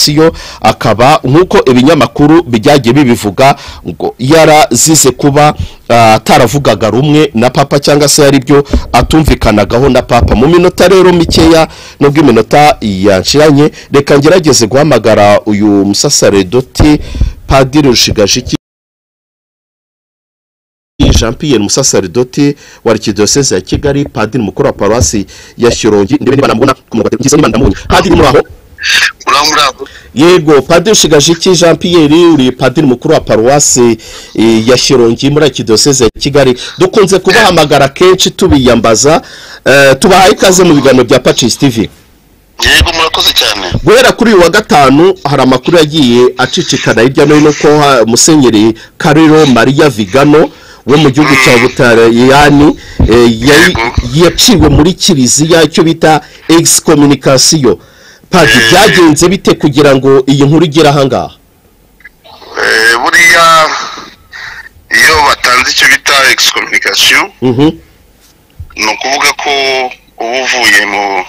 sitasiyo akaba nk'uko ibinyamakuru bijyagiye bibivuga ngo yarazize kuba ah, ataravugaga rumwe na papa cyangwa se hari ibyo atumvikanagaho na papa mu minota rero mikeya nubwo iminota yanshiranye reka ngerageze guhamagara uyu musasaredoti padiri rushigashiki Jean Pierre Musasaridoti wa Archidiyoseze ya Kigali padiri mukuru wa paruwasi ya Shyorongi ndebe niba namubona ku murwa ngize niba ndamunya padiri muri aho uramuraho yego padiri Ushigashiki Jean Pierre uri padiri mukuru wa paruwasi eh, ya Shyorongi muri Archidiyoseze ya Kigali dukunze kubahamagara kenshi tubiyambaza eh, tubahaye ikaze mu biganiro bya Pacis TV yego murakoze cyane guhera kuri uyu wa gatanu hari amakuru yagiye acicikana hirya no hino ko ha- musenyeri kariro mariya vigano wo mu gihugu cya butaliyani eh, yari- yaciwe muri kiliziya icyo bita egisikomininikasiyo padi byagenze bite kugira ngo iyi nkuru igere ahangaha Eh, buriya iyo batanze icyo bita excommunication Mhm. ni ukuvuga ko uba uvuye mu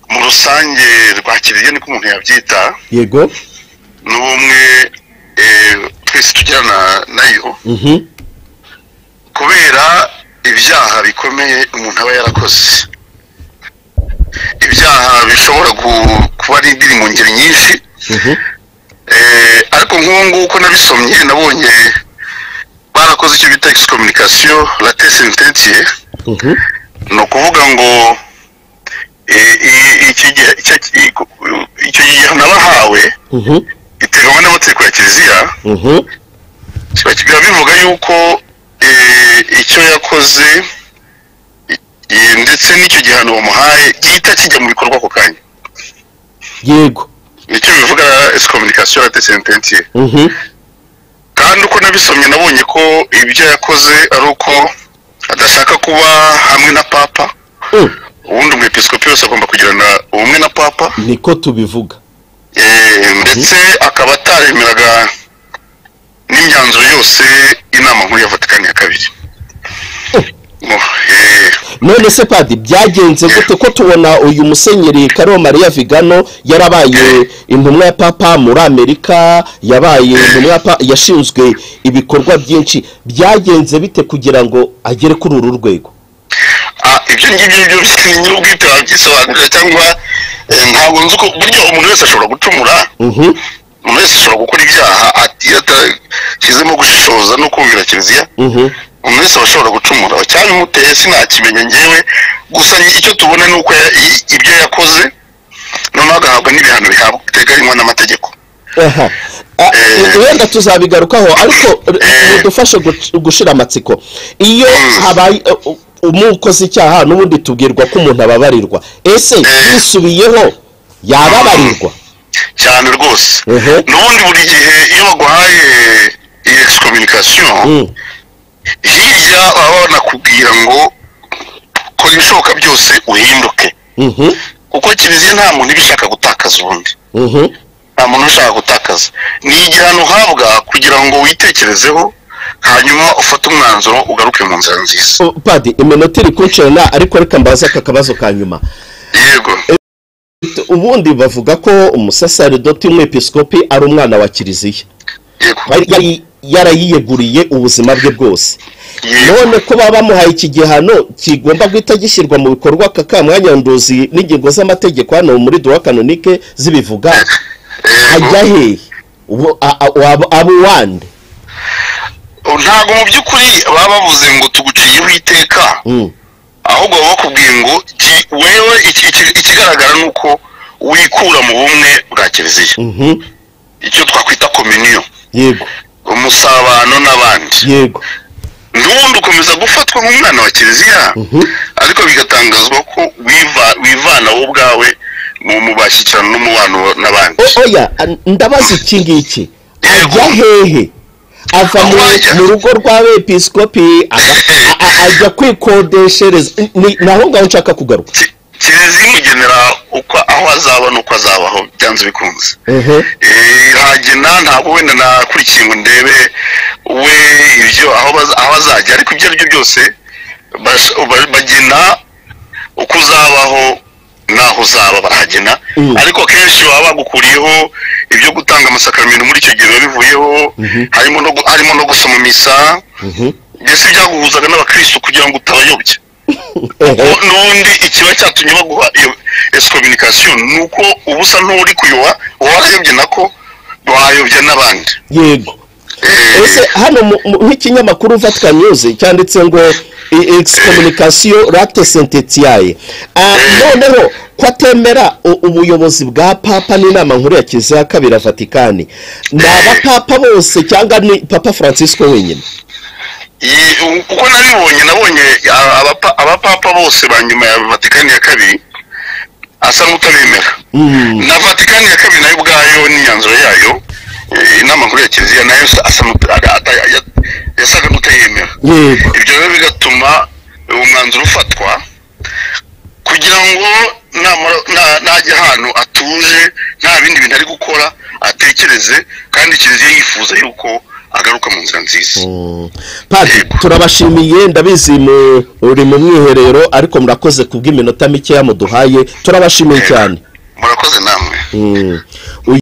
mu rusange rwa kiliziya niko umuntu yabyita yego n'ubumwe eh, twese tujyana nayo Mhm. kubera ibyaha bikomeye umuntu aba yarakoze ibyaha bishobora gu- kuba ari biri mu ngeri nyinshi Mhm. Eh, ariko nk'ubu ngubu uko nabisomye nabonye barakoze icyo bita excommunication la tesententiye Mhm. ni ukuvuga ngo eh, i- iki gihe- icyo- i- icyo gihano abahawe Mhm. iteganywa n'amategeko ya kiliziya Mhm. kiba kiba bivuga yuko eh, icyo yakoze i- i- ndetse n'icyo gihano bamuhaye gihita kijya mu bikorwa ako kanya yego nicyo bivuga excommunication la tesententiye Mhm. kandi uko nabisomye nabonye ko ibyo yakoze ari uko adashaka kuba hamwe na papa Mm. ubundi umwepisikopi wese agomba kugirana ubumwe na papa niko tubivuga eh, ndetse akaba ataremeraga n'imyanzuro yose inama nkuru ya vatikani ya kabiri Mu- eh, none se padi byagenze gute ko tubona uyu musenyeri karo mariya vigano yarabaye intumwa ya papa muri amerika yabaye intumwa ya pa- yashinzwe ibikorwa byinshi byagenze bite kugira ngo agere kuri uru rwego ah, ibyo ngibyo byo ni nyir'ubwite wabyisobanurira cyangwa eh, ntabwo nzi uko burya umuntu wese ashobora gucumura Mhm, umuntu wese ashobora gukora ibyaha ati- atashyizemo gushishoza no kumvira kiliziya mhm, umuntu wese aba ashobora gucumura icyabimuteye sinakimenya ngewe gusa icyo tubona ni uko ya- i- ibyo yakoze noneho agahabwa n'ibihano bihabwa biteganywa n'amategeko aha. Ah, wenda tuzabigarukaho ariko mudufashe gushira amatsiko iyo habaye eh, umukoze icyaha n'ubundi tubwirwa ko umuntu ababarirwa ese yisubiyeho yababarirwa cyane rwose Ehe. n'ubundi buri gihe iyo baguhaye iyi excommunication Mm. hirya baba banakubwira ngo kora ibishoboka byose uhinduke Mhm, kuko kiliziya nta muntu iba ishaka gutakaza ubundi mhm, nta muntu ushaka gutakaza ni igihano uhabwa kugira ngo witekerezeho hanyuma ufate umwanzuro ugaruke mu nzira nziza Oh, padi iminota iri kunshirana ariko reka mbaze aka kabazo ka nyuma yego ubundi bavuga ko umusasaridoti w'umwepiskopi ari umwana wa kiliziya yego Yari- yarayiyeguriye ubuzima bwe bwose yego none ko baba bamuhaye iki gihano kigomba guhita gishyirwa mu bikorwa aka kamwanya ndozi n'ingingo z'amategeko hano muri duwa kanonike zibivuga ajya hehe Ubu- a- a- waba- aba uwande ntabwo mu by'ukuri baba bavuze ngo tuguciye uwiteka Mm, ahubwo baba bakubwiye ngo "Gi- wewe iki- iki- ikigaragara ni uko wikura mu bumwe bwa kiliziya mhm, icyo twakwita kominiyo yego umusabano n'abandi yego n'ubundi ukomeza gufatwa nk'umwana wa kiliziya Mhm. ariko bigatangazwa ko wiva- wivana wowe ubwawe mu mubashyikirano n'umubano n'abandi O- oya an- ndabaza iki ngiki Yego. ajya hehe ava mu, Aho ajya? mu rugo rw'abepiskopi aga- a- a- ajya kwikodeshereza Ni- ni aho ngaho nshaka kugaruka Ki- kiliziya imugenera uko aho azaba n'uko azabaho byanze bikunze Ehe. Eh, hagena ntabwo wenda nakurikiye ngo ndebe we ibyo aho baz- aho azajya ariko ibyo ari byo byose bas- ba- bagena uko uzabaho naho uzaba barahagena Mm. ariko kenshi baba bagukuriyeho ibyo gutanga amasakaramentu muri icyo gihe biba bivuyeho harimo no gu- harimo no gusoma misa Mhm. mbese byaguhuzaga n'abakirisitu kugira ngo utabayobya Ehe. Ubu n'ubundi ikiba cyatumye baguha iyo esikominication ni uko uba usa n'uri kuyoba uba warayobye nako wayobya n'abandi yego Eh, ese hano mu- mu- nk'ikinyamakuru vatican news cyanditse ngo i- excommunication rate sentetiae noneho ko atemera u- ubuyobozi bwa papa n'inama nkuru ya kiliziya ya kabiri ya vatikani ni abapapa bose cyangwa ni papa francisco wenyine iyi- u- uko nabibonye nabonye a- abapa- abapapa bose ba nyuma ya vatikani ya kabiri asa n'utabemera Mm. na vatikani ya kabiri nayo ubwayo n'imyanzuro yayo eh, inama nkuru ya kiliziya nayo sa- asa n'uta- aga- ata- ya- yasaga n'utayemera yego ibyo rero bigatuma uwo mwanzuro ufatwa kugira ngo namara- na- najya ahantu atuje nta bindi bintu ari gukora atekereze kandi kiliziya yifuza yuko agaruka mu nzira nziza Mm. padiri turabashimiye ndabizi mu- uri mu mwiherero ariko murakoze ku bw'iminota mikeya muduhaye turabashimiye cyane murakoze namwe Mm. Uyu-